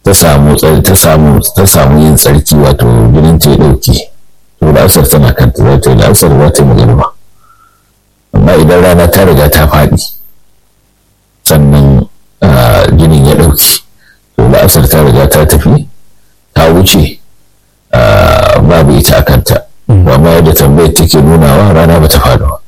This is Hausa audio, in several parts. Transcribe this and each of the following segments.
ta samu ta samu ta samu yin tsarki wato jinin ta ya dauke to la'asar tana kanta za ta yi la'asar za ta yi magariba amma idan rana ta riga ta faɗi sannan jinin ya ɗauki to la'asar ta riga ta tafi ta wuce babu ita a kanta amma yadda tambayar take nunawa rana ba ta faɗi ba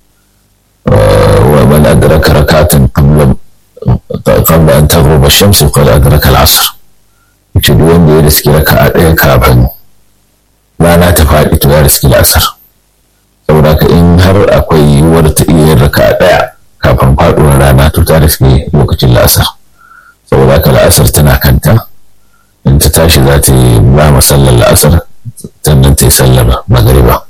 wa man adraka rakatan qabla qabla an taghrub ash-shams qad adraka al-'asr ce duk wanda ya riski raka'a ɗaya kafin rana ta faɗi to ya riski la'asar saboda haka in har akwai yiwuwar ta iya yin raka'a ɗaya kafin faɗuwar rana to ta riski lokacin la'asar saboda haka la'asar tana kanta in ta tashi za ta yi ba masallar la'asar sannan ta yi sallar magariba.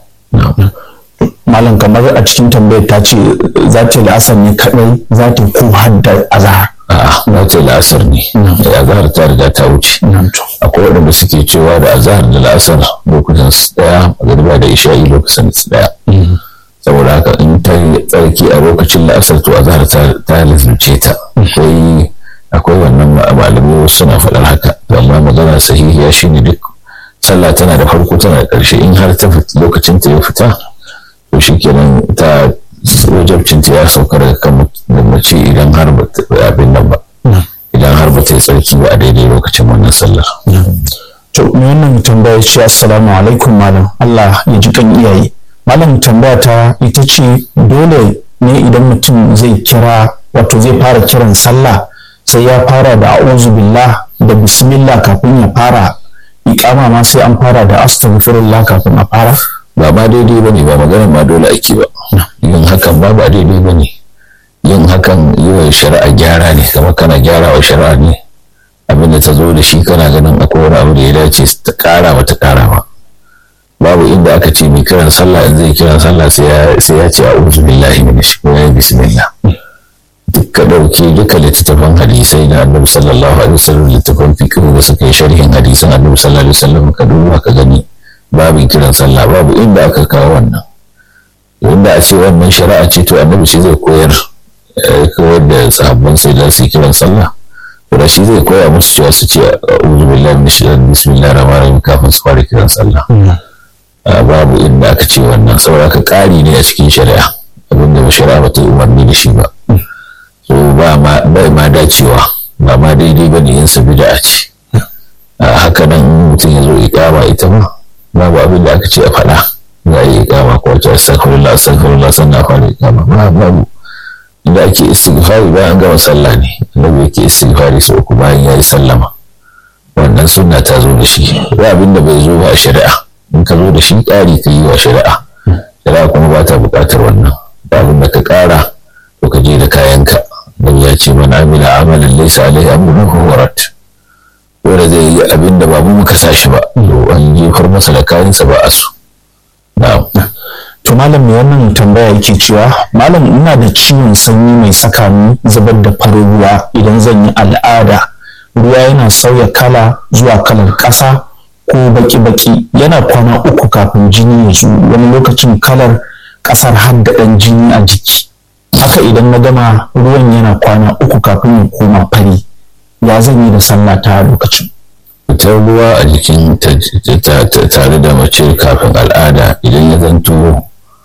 Malam kamar a cikin tambayar ta ce za ta yi la'asar ne kaɗai za ta ko hadda azahar. A'a za ta yi la'asar ne. Azahar ta riga ta wuce. Akwai waɗanda suke cewa da azahar da la'asar lokutan su ɗaya magariba da isha'i lokacin su ɗaya. Saboda haka in ta yi tsarki a lokacin la'asar to azahar ta lalace ta. Akwai akwai wannan malamai suna faɗar haka amma magana sahihiya shine duk sallah tana da farko tana da ƙarshe in har ta lokacin ta ya fita to shikenan ta wajabcin ta ya sauka daga kan mace idan har ba abin nan ba idan har ba ta yi tsarki ba a daidai lokacin wannan sallar to me wannan tambaya ce assalamu alaikum malam Allah ya ji kan iyaye malam tambaya ta ita ce dole ne idan mutum zai kira wato zai fara kiran sallah sai ya fara da a'udhu billah da bismillah kafin ya fara iqama ma sai an fara da astaghfirullah kafin a fara ba ma daidai bane ba magana ma dole ake ba yin hakan ba ba daidai bane yin hakan yi wa shari'a gyara ne kamar kana gyara wa shari'a ne abinda ta zo da shi kana ganin akwai wani abu da ya dace ta kara ba ta kara ba babu inda aka ce mai kiran sallah in zai kiran sallah sai ya ce a'udhu billahi minash shaitani bismillah duka ɗauki duka littattafan hadisai na annabi sallallahu alaihi wasallam littattafan fiqh da suka yi sharhin hadisan annabi sallallahu alaihi wasallam ka duba ka gani babu kiran sallah babu inda aka kawo wannan inda a ce wannan shari'a ce to annabi shi zai koyar koyar da sahabban sai da su kiran sallah to da shi zai koya musu cewa su ce a'udhu billahi minash shaitani bismillahir rahmanir rahim kafin su fara kiran sallah babu inda aka ce wannan saboda ka ƙari ne a cikin shari'a abinda shari'a ba ta yi umarni da shi ba so ba ma bai ma dacewa ba ma daidai ba ne yin sa bid'a ce haka nan mutum ya zo iqama ita ma babu abin da aka ce a faɗa za a yi iqama ko ta astaghfirullah astaghfirullah sannan fara iqama ba babu inda ake istighfari bayan an gama sallah ne annabi yake istighfari sau uku bayan ya yi sallama wannan sunna ta zo da shi ba abin da bai zo ba a shari'a in ka zo da shi ƙari ka yi wa shari'a shari'a kuma ba ta buƙatar wannan ba abin da ka ƙara to ka je da kayanka don ya ce man amila amalan laysa alaihi amrun huwa rad dole zai yi abin da babu muka sa shi ba to an jefar masa da kayansa ba a so na'am to malam mai wannan tambaya yake cewa malam ina da ciwon sanyi mai saka ni zubar da farin ruwa idan zan yi al'ada ruwa yana sauya kala zuwa kalar ƙasa ko baki-baki yana kwana uku kafin jini ya zo wani lokacin kalar ƙasar har da ɗan jini a jiki haka idan na gama ruwan yana kwana uku kafin ya koma fari ya zan yi da sallah ta lokacin fitar ruwa a jikin tare da mace kafin al'ada idan ya zanto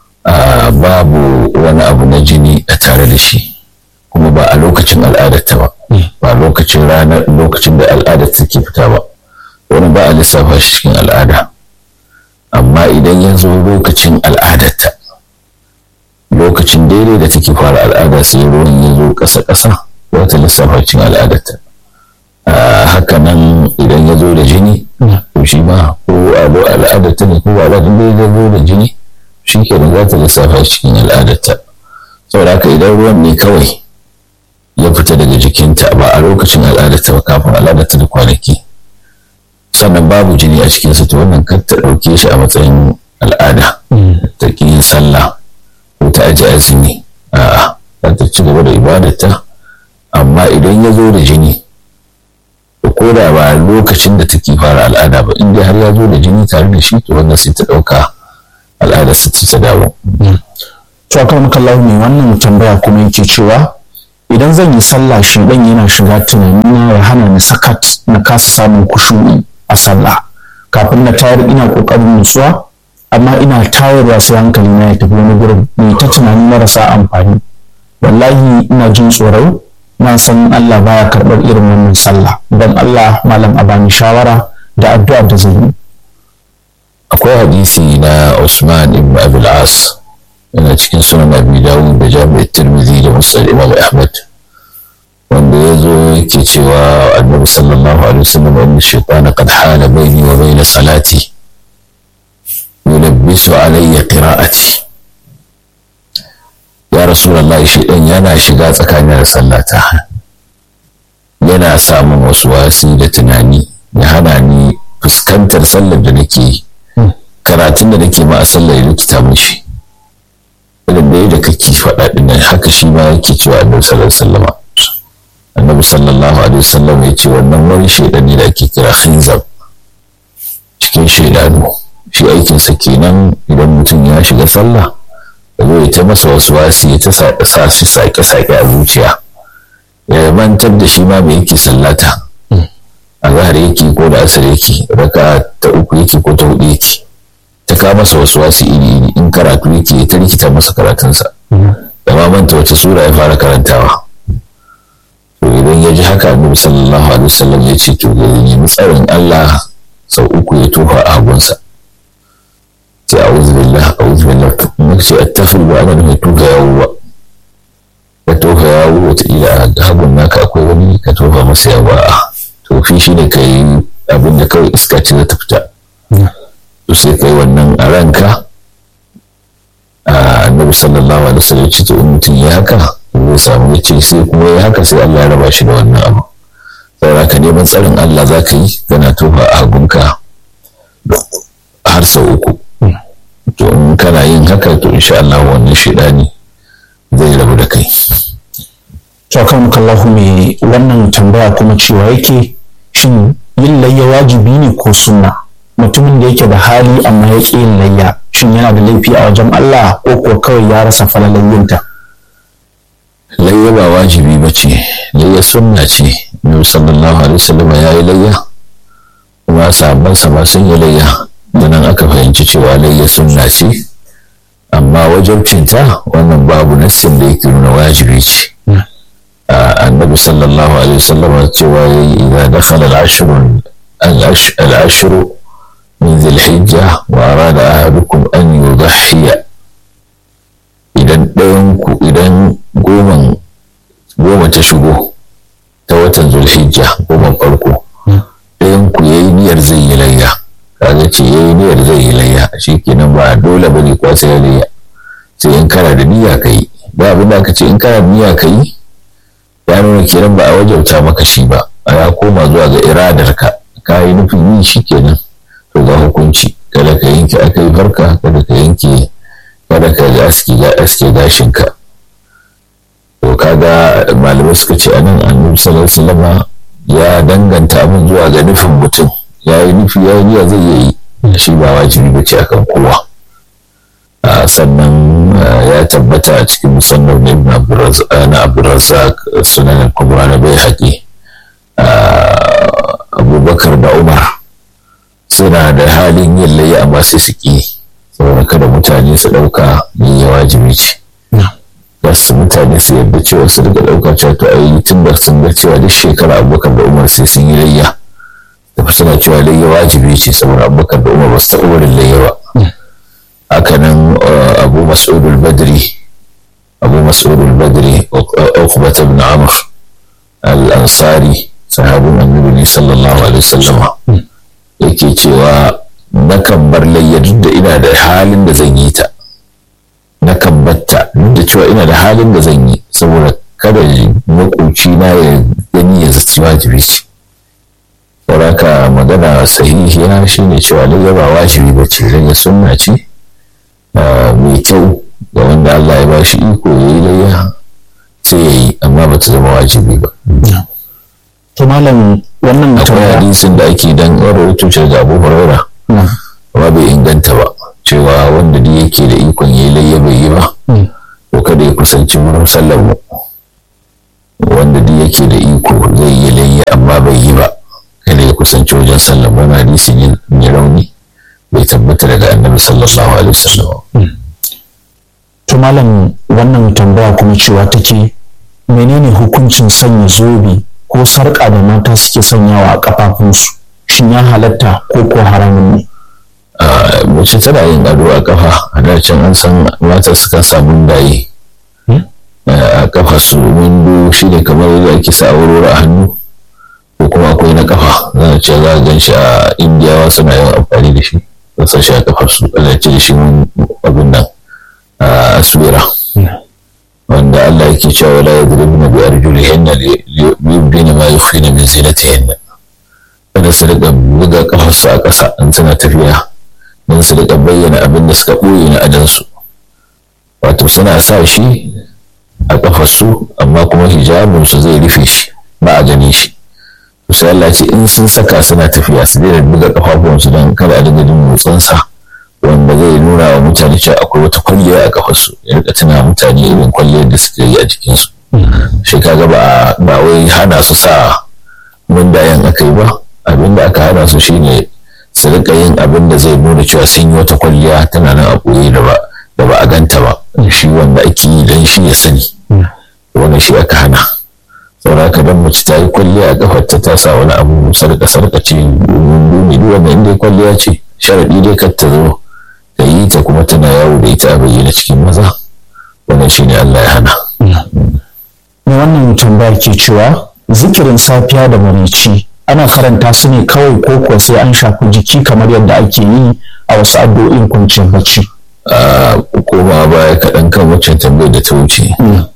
babu wani abu na jini a tare da shi kuma ba a lokacin al'adarta ba ba lokacin ranar lokacin da al'adar take fita ba wani ba a lissafa shi cikin al'ada amma idan ya zo lokacin al'adarta lokacin daidai da take fara al'ada sai ruwan ya zo ƙasa-ƙasa wata lissafa cikin al'adarta haka nan idan ya zo da jini to shi ma ko al'adarta ne ko ba da ya zo da jini shi ke da za ta lissafa cikin al'adarta saboda haka idan ruwan ne kawai ya fita daga jikinta ba a lokacin al'adarta ba kafin al'adarta da kwanaki sannan babu jini a cikinsa to wannan kar ta ɗauke shi a matsayin al'ada ta ƙi yin sallah ko ta aji azumi a'a za ta ci gaba da ibadarta amma idan ya zo da jini ko da ba lokacin da take fara al'ada ba inda har ya zo da jini tare da shi to wannan sai ta ɗauka al'adar su ta dawo. to akan makallahu ne wannan tambaya kuma yake cewa idan zan yi sallah shaidan yana shiga tunanina ya hana ni sakat na kasa samun kushu'i a sallah kafin na tayar ina kokarin nutsuwa amma ina tayarwa sai hankali na ya tafi wani gurin mai ta tunanin marasa amfani wallahi ina jin tsoro na san Allah baya karɓar irin wannan sallah don Allah malam a bani shawara da addu'a da zan yi akwai hadisi na Usman ibn Abil As yana cikin sunan Abi Dawud da Jami'at Tirmidhi da Musnad Imam Ahmad wanda ya zo yake cewa Annabi sallallahu alaihi wasallam inna shaytana qad hala baini wa baina salati yulabbisu alayya qira'ati ya Rasulullah shaytan yana shiga tsakanin da sallata yana samun wasu wasi da tunani ya hana ni fuskantar sallar da nake yi karatun da nake ma a sallar ya rikita mishi irin da yadda kake faɗa ɗin nan haka shi ma yake cewa annabi sallallahu alaihi wasallam annabi sallallahu alaihi wasallam ya ce wannan wani shaidani da ake kira khinzab cikin shaidanu shi aikinsa kenan idan mutum ya shiga sallah ya zo ya ta masa wasu wasi ya ta sa shi sake-sake a zuciya ya mantar da shi ma me yake sallata a zahar yake ko da asar yake raka ta uku yake ko ta hudu yake ta kawo masa wasu wasu iri iri in karatu yake ta rikita masa karatunsa da ma manta wace sura ya fara karantawa to idan ya ji haka annabi sallallahu alaihi wasallam ya ce to ya nemi tsarin Allah sau uku ya tofa a hagunsa sai a'udhu billah a'udhu billah kuma sai attafil ba ana mai tofa yawo ba ka tofa yawo wataƙila a hagun naka akwai wani ka tofa masa yawo a tofi shi ne ka yi abin da kawai iska ce za ta fita to sai kai wannan a ranka annabi sallallahu alaihi wasallam ce to in mutum ya haka zai samu ya ce sai kuma ya haka sai Allah ya raba shi da wannan abu saboda ka neman tsarin Allah za ka yi kana tofa a hagunka har sau uku to in kana yin haka to insha Allah wannan shaidani zai rabu da kai to kan kallahu mai wannan tambaya kuma cewa yake shin yin layya wajibi ne ko sunna mutumin da yake da hali amma ya ƙi yin layya shin yana da laifi a wajen Allah ko kuwa kawai ya rasa falalayyinta layya ba wajibi ba ce layya sunna ce nabi sallallahu alaihi wasallam ya yi layya kuma sabon sa sun yi layya da nan aka fahimci cewa layya sunna ce amma wajabcinta wannan babu nassin da yake nuna wajibi ce النبي صلى الله عليه وسلم إذا دخل العشر العشر من ذي الحجة وأراد أحدكم أن يضحي إذا ɗayanku idan goman goma ta shigo ta watan zulhijja goman farko ɗayanku ya yi niyyar zai yi layya kaga ce ya yi niyyar zai yi layya shi kenan ba dole ba ne kwasa ya layya sai in kana da niyya ka yi ba abin da aka ce in kana da niyya ka yi ya nuna kenan ba a wajauta maka shi ba a ya koma zuwa ga iradar ka ka yi nufin yi shi kenan to ga hukunci kada ka yanke aka yi farka kada ka yanke kada ka ga aski ga aske gashin ka to kaga malamai suka ce anan annabi sallallahu alaihi wasallam ya danganta abin zuwa ga nufin mutum ya yi nufi ya yi zai yi shi ba wajibi ba ce akan kowa sannan ya tabbata a cikin musamman na abdulrazak sunan kubra na bai haƙi abubakar da umar suna da halin yin layi amma sai su ƙi saboda kada mutane su ɗauka yin wajibi ce wasu mutane su yarda cewa su daga ɗauka cewa to ai tun da sun ga cewa duk shekara abubakar da umar sai sun yi layya da suna cewa layya wajibi ce saboda abubakar da umar ba su taɓa wurin layya ba hakanan abu mas'udul badri abu mas'udul badri uqbat ibn amr al-ansari sahabin annabi sallallahu alaihi wasallam yake cewa nakan bar layya duk da ina da halin da zan yi ta nakan batta duk da cewa ina da halin da zan yi saboda kada makoci na ya gani ya zaci wajibi ce saboda magana sahihiya shine cewa layya ba wajibi ba ce layya sunna ce mai kyau ga wanda Allah ya bashi iko ya yi layya sai ya yi amma ba ta zama wajibi ba. to malam wannan akwai hadisin da ake dan rawaito ce da Abu Hurairah amma bai inganta ba cewa wanda da yake da ikon ya yi layya bai yi ba to kada ya kusanci wurin sallar mu wanda duk yake da iko zai yi layya amma bai yi ba kada ya kusanci wajen sallah wani hadisin yin rauni bai tabbata daga annabi sallallahu alaihi wasallam to malam wannan tambaya kuma cewa take menene hukuncin sanya zobe ko sarƙa da mata suke sanyawa a kafafunsu shin ya halatta ko ko haramun ne mace tana yin ado a kafa a dacin an san mata suka samu daye a kafa su windo shi ne kamar yadda ake sa aurora a hannu ko kuma akwai na kafa za a ce za a gan shi a indiyawa suna yin amfani da shi za su shi a kafar su ana ce da shi abin nan a aswira wanda Allah yake cewa wala yadribna bi arjulihinna li yubdina ma yukhfina min zinatihinna kada su riƙa buga kafarsu a ƙasa in suna tafiya don su riƙa bayyana abin da suka ɓoye na adansu wato suna sa shi a ƙafarsu amma kuma hijabinsu zai rufe shi ba a gani shi sai Allah ce in sun saka suna tafiya su daina buga ƙafafuwansu don kada a dinga jin motsinsa wanda zai nuna wa mutane cewa akwai wata kwalliya a ƙafarsu ya rika tuna mutane irin kwalliyar da suka yi a jikinsu shi kaga ba ba wai hana su sa mundayen aka yi ba abin da aka hana su shine su rika yin abin da zai nuna cewa sun yi wata kwalliya tana nan a ɓoye da ba da ba a ganta ba shi wanda ake yi don shi ya sani wannan shi aka hana saboda haka dan mace ta yi kwalliya a kafar ta ta sa wani abu sarka sarka ce dumi duk wanda inda kwalliya ce sharadi dai kar ta zo ta yi ta kuma tana yawo da ita a bayyana cikin maza wannan shi ne Allah ya hana. Me wannan tambaya ke cewa zikirin safiya da marici ana faranta su ne kawai ko kuwa sai an shafi jiki kamar yadda ake yi a wasu addu'o'in kwanciyar bacci. koma baya kaɗan kan waccan tambayar da ta wuce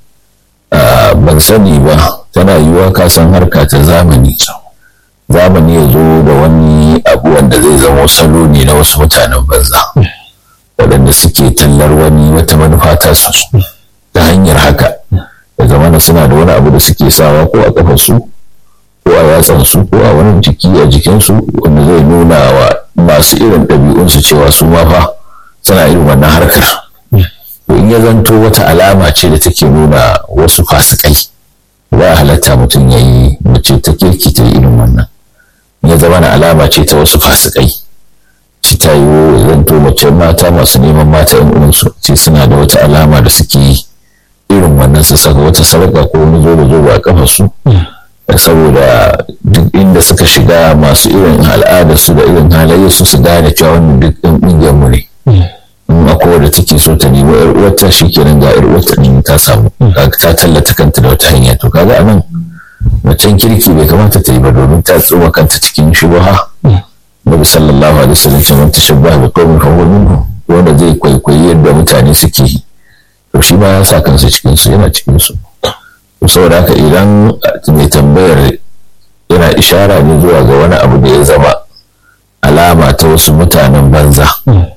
ban sani ba tana yiwuwa ka san harka ta zamani zamani ya zo da wani abu wanda zai zama salo ne na wasu mutanen banza waɗanda suke tallar wani wata manufa ta su ta hanyar haka da zamana suna da wani abu da suke sawa ko a kafarsu ko a yatsansu ko a wani jiki a jikinsu wanda zai nuna wa masu irin ɗabi'unsu cewa su ma fa suna irin wannan harkar to in ya zanto wata alama ce da take nuna wasu fasikai ba halatta mutum ya yi mace ta kirki ta irin wannan ya zama na alama ce ta wasu fasikai ci ta yi zanto mace mata masu neman mata yan uwansu ce suna da wata alama da suke yi irin wannan su saka wata sarƙa ko wani zo da zo a kafarsu saboda duk inda suka shiga masu irin al'adarsu da irin halayyarsu su gane cewa wannan duk ɗan ƙungiyar mu ne in akwai wadda take so ta nemi yar uwarta shikenan ga yar uwarta din ta samu ta tallata kanta da wata hanya to kaga anan macen kirki bai kamata ta yi ba domin ta tsoma kanta cikin shubha Nabi sallallahu alaihi wasallam ce man tashabbaha bi qaumin fa huwa minhum wanda zai kwaikwayi yadda mutane suke yi to shi ma ya sa kansa cikin su yana cikin su to saboda haka idan mai tambayar yana ishara ne zuwa ga wani abu da ya zama alama ta wasu mutanen banza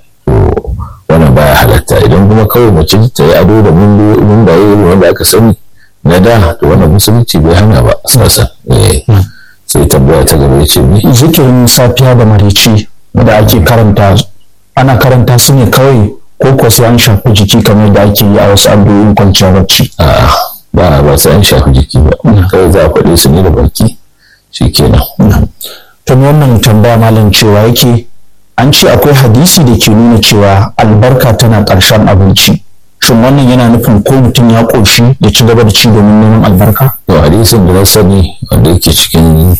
wannan baya halatta idan kuma kawai mace ta yi ado da mundaye wanda aka sani na da to wannan musulunci bai hana ba sasa sai tambaya ta gaba ce ne zikirin safiya da marici da ake karanta ana karanta su ne kawai ko ko sai an shafi jiki kamar da ake yi a wasu addu'o'in kwanciyar bacci a'a ba ba sai an shafi jiki ba kawai za a faɗe su ne da baki shikenan to wannan tambaya malam cewa yake an ce akwai hadisi da ke nuna cewa albarka tana ƙarshen abinci shin wannan yana nufin ko mutum ya ƙoshi ya ci gaba da ci domin neman albarka to hadisin da na sani wanda yake cikin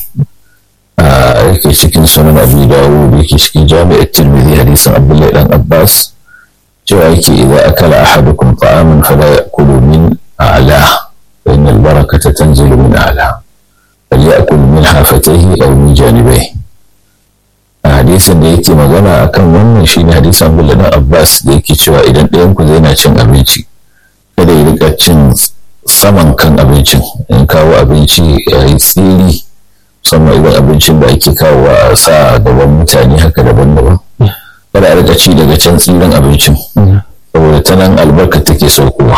yake cikin sunan abu dawo da yake cikin jami'ar tirmidhi hadisin abdullahi dan abbas cewa yake idza akala ahadukum ta'aman fala ya'kulu min a'la fa innal barakata tanzilu min a'la falyakul min hafatayhi aw min janibaihi hadisin da yake magana akan wannan shine hadisin Abdullah dan Abbas da yake cewa idan ɗayan ku zai na cin abinci kada ya rika cin saman kan abincin in kawo abinci ya yi tsiri musamman idan abincin da ake kawo a sa gaban mutane haka daban-daban kada a rika ci daga can tsirin abincin saboda ta nan albarka take saukowa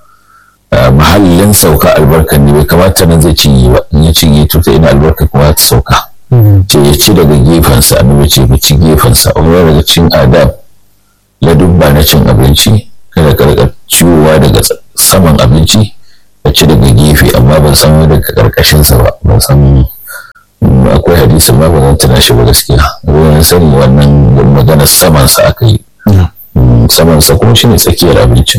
mahallin sauka albarkar ne bai kamata nan zai cinye ba in ya cinye to ta ina albarka kuma ta sauka ce ya ci daga gefensa annabi ce ku ci gefensa wani daga cin adab ladubba na cin abinci kada ka rika ciwowa daga saman abinci a ci daga gefe amma ban san daga karkashinsa ba ban san akwai hadisin ma ba zan tuna shi ba gaskiya ruwan sani wannan maganar samansa aka yi samansa kuma shine tsakiyar abincin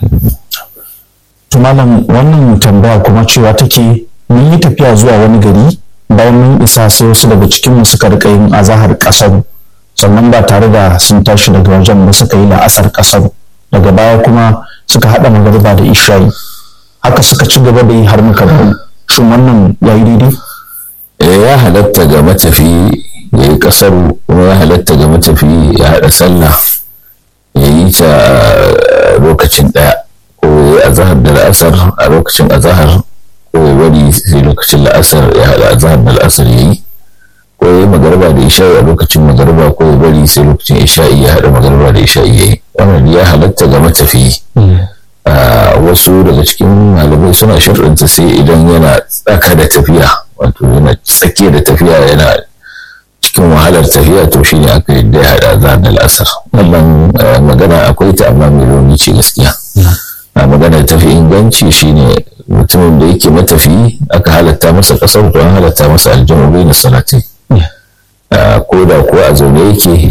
to malam wannan tambaya kuma cewa take mun yi tafiya zuwa wani gari bayan mun isa sai wasu daga cikin mu suka rika yin azahar kasar sannan ba tare da sun tashi daga wajen ba suka yi la'asar kasar daga baya kuma suka haɗa magariba da isha'i haka suka ci gaba da yi har muka dawo shin wannan ya yi daidai ya halatta ga matafi ya yi kasaru kuma ya halatta ga matafi ya haɗa sallah ya yi ta lokacin ɗaya ko ya yi azahar da la'asar a lokacin azahar ko ya wani sai lokacin la'asar ya haɗa azahar da la'asar ya yi ko ya yi magarba da isha'i a lokacin magarba ko ya bari sai lokacin isha'i ya haɗa magarba da isha'i ya yi wannan ya halatta ga matafi wasu daga cikin malamai suna shirɗinta sai idan yana tsaka da tafiya wato yana tsakiya da tafiya yana cikin wahalar tafiya to shi ne aka yadda ya haɗa za da la'asar wannan magana akwai ta amma mai rauni ce gaskiya a magana tafi inganci shine mutumin da yake matafi aka halatta masa kasar to an halatta masa aljamu bai na salatin ko da ko a zaune yake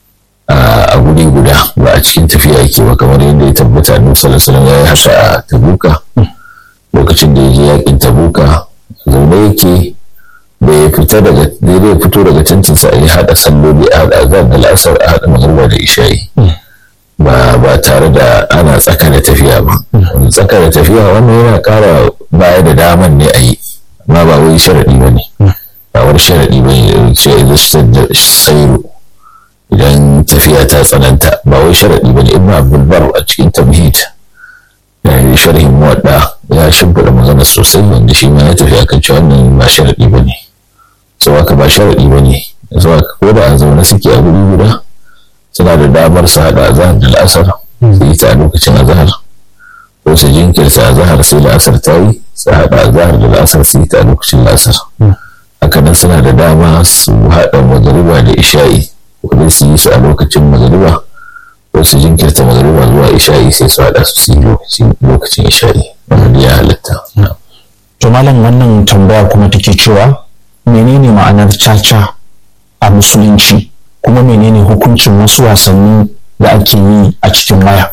a guri guda ba a cikin tafiya yake ba kamar yadda ya tabbata annabi sallallahu alaihi ya yi haka a tabuka lokacin da ya je yakin tabuka zaune yake bai fita daga daidai fito daga tantinsa a yi haɗa salloli a haɗa azar da la'asar a haɗa magarba da isha'i ba ba tare da ana tsaka da tafiya ba tsaka da tafiya wannan yana ƙara baya da daman ne a yi amma ba wai sharaɗi ba ne ba wani sharaɗi ba ne ce da sairu idan tafiya ta tsananta ba wai sharaɗi ba ne ibn abdulbar a cikin tamhid yayin sharhin muwadda ya shimfiɗa magana sosai wanda shi ma ya tafi akan cewa wannan ba sharaɗi ba ne sau haka ba sharaɗi ba ne sau haka ko da a zaune suke a guri guda suna da damar su haɗa azahar da la'asar su yi ta a lokacin azahar ko su jinkirta azahar sai la'asar ta yi su haɗa azahar da la'asar su yi ta a lokacin la'asar haka nan suna da dama su haɗa magariba da isha'i ko su yi su a lokacin magariba ko su jinkirta magariba zuwa isha'i sai su haɗa su su yi lokacin isha'i wanda ya halatta. to malam wannan tambaya kuma take cewa menene ma'anar caca a musulunci kuma menene hukuncin wasu wasanni da ake yi a cikin waya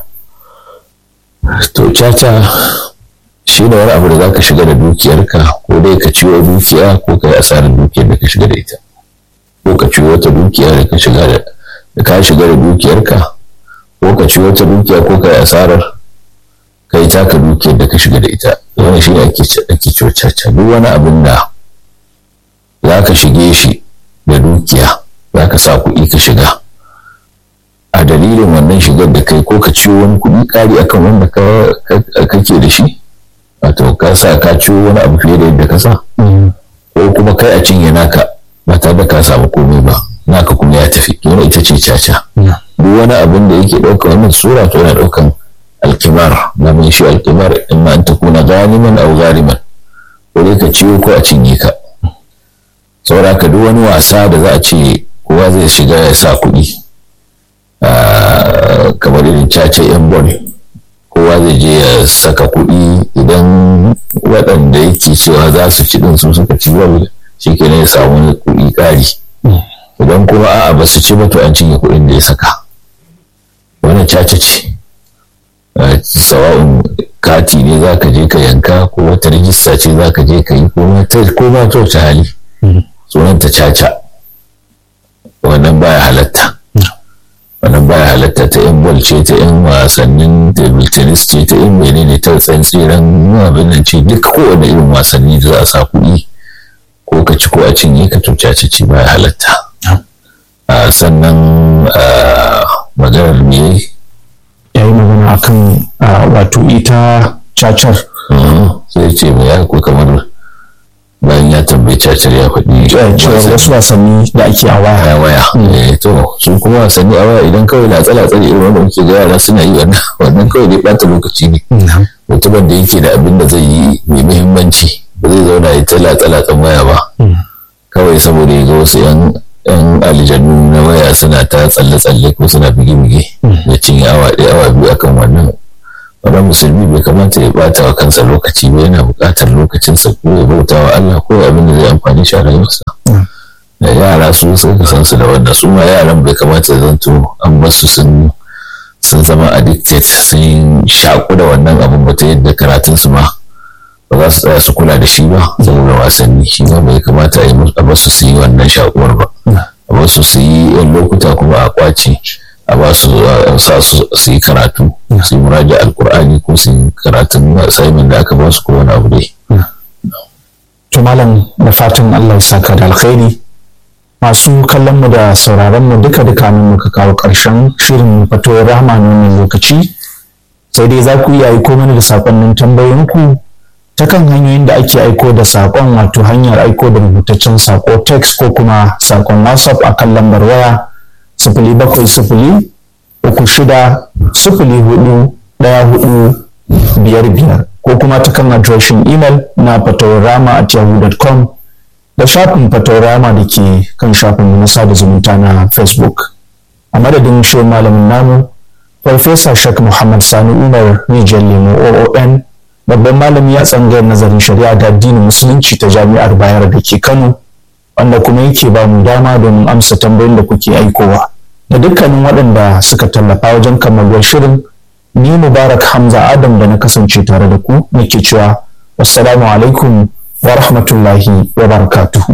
to caca shi ne wani abu da za ka shiga da dukiyarka ko dai ka ciwo dukiya ko ka yi asarar dukiyar da ka shiga da ita ko ka ciwo wata dukiya da ka shiga da ka shiga da dukiyarka ko ka ciwo wata dukiya ko ka yi asarar ka yi taka dukiyar da ka shiga da ita wannan shi ne ake ciwo caca duk wani abin da za ka shige shi da dukiya za ka sa kuɗi ka shiga a dalilin wannan shigar da kai ko ka ciwo wani kuɗi ƙari akan wanda kake da shi wato ka sa ka ciwo wani abu fiye da yadda ka sa ko kuma kai a cinye naka ba tare da ka samu komai ba naka kuma ya tafi yana ita ce caca duk wani abin da yake ɗauka wannan sura to yana ɗaukan alkimar na mai shi alkimar in ma an ta kuna ganiman au gariman ko dai ka ciwo ko a cinye ka saboda ka duk wani wasa da za a ce kowa zai shiga ya sa kuɗi kamar irin cace yan bon kowa zai je ya saka kuɗi idan waɗanda yake cewa za su ci ɗin su suka ci bal shi ke ya samu wani kuɗi ƙari idan kuma a'a ba su ci ba to an cinye kuɗin da ya saka wani cace ce sawa'un kati ne za ka je ka yanka ko wata rijista ce za ka je ka yi ko ma ta wace hali sunanta caca wannan baya halatta wannan baya halatta ta yan bol ce ta yan wasannin table tennis ce ta yan menene ta tsantsiran abin nan ce duk kowane irin wasanni da za a sa kuɗi ko ka ci ko a cinye ka to caca ce baya halatta sannan maganar me ya yi magana akan wato ita cacar sai ce mai ya ko kamar bayan ya tambayi cacar ya faɗi cewa wasu wasanni da ake a waya a waya to su kuma wasanni a waya idan kawai latsa latsa da irin wanda muke ga yara suna yi wannan wannan kawai dai ɓata lokaci ne mutumin da yake da abin da zai yi mai muhimmanci ba zai zauna ya ta latsa latsan waya ba kawai saboda ya ga wasu yan yan aljanu na waya suna ta tsalle tsalle ko suna bige bige da cinye awa ɗaya awa biyu akan wannan wani musulmi bai kamata ya bata wa kansa lokaci ba yana buƙatar lokacinsa ko ya bauta wa Allah ko abin da zai amfani shi a rayuwarsa da yara su suka san su da wannan su ma yaran bai kamata ya zanto an basu sun sun zama addicted sun shaku da wannan abin ba ta yadda karatun su ma ba za su tsaya su kula da shi ba saboda wasanni shi ma bai kamata a basu su yi wannan shakuwar ba a basu su yi yan lokuta kuma a kwace a ba su sa su yi karatu su yi muraja alkur'ani ko su yi karatun assignment da aka ba su ko wani abu dai to malam da fatan Allah ya saka da alkhairi masu kallon mu da sauraron mu duka duka mun muka kawo ƙarshen shirin fatowar rahama na wannan lokaci sai dai za ku iya aiko mana da sakonnin tambayoyinku ta kan hanyoyin da ake aiko da sakon wato hanyar aiko da rubutaccen sako text ko kuma sakon whatsapp a kan lambar waya sifili bakwai sifili uku shida sifili hudu ɗaya hudu biyar biyar ko kuma ta kan adireshin email na fatawarama at yahoo.com da shafin fatawarama da ke kan shafin na sada zumunta na facebook a madadin shi malamin namu farfesa shek muhammad sani umar rijiyar lemo oon babban malami a tsangayar nazarin shari'a da addinin musulunci ta jami'ar bayar da ke kano wanda kuma yake ba mu dama domin amsa tambayoyin da kuke aikowa da dukkanin waɗanda suka tallafa wajen kammaluwar shirin ni mubarak hamza adam da na kasance tare da ku nake cewa wassalamu alaikum wa rahmatullahi wa barakatuhu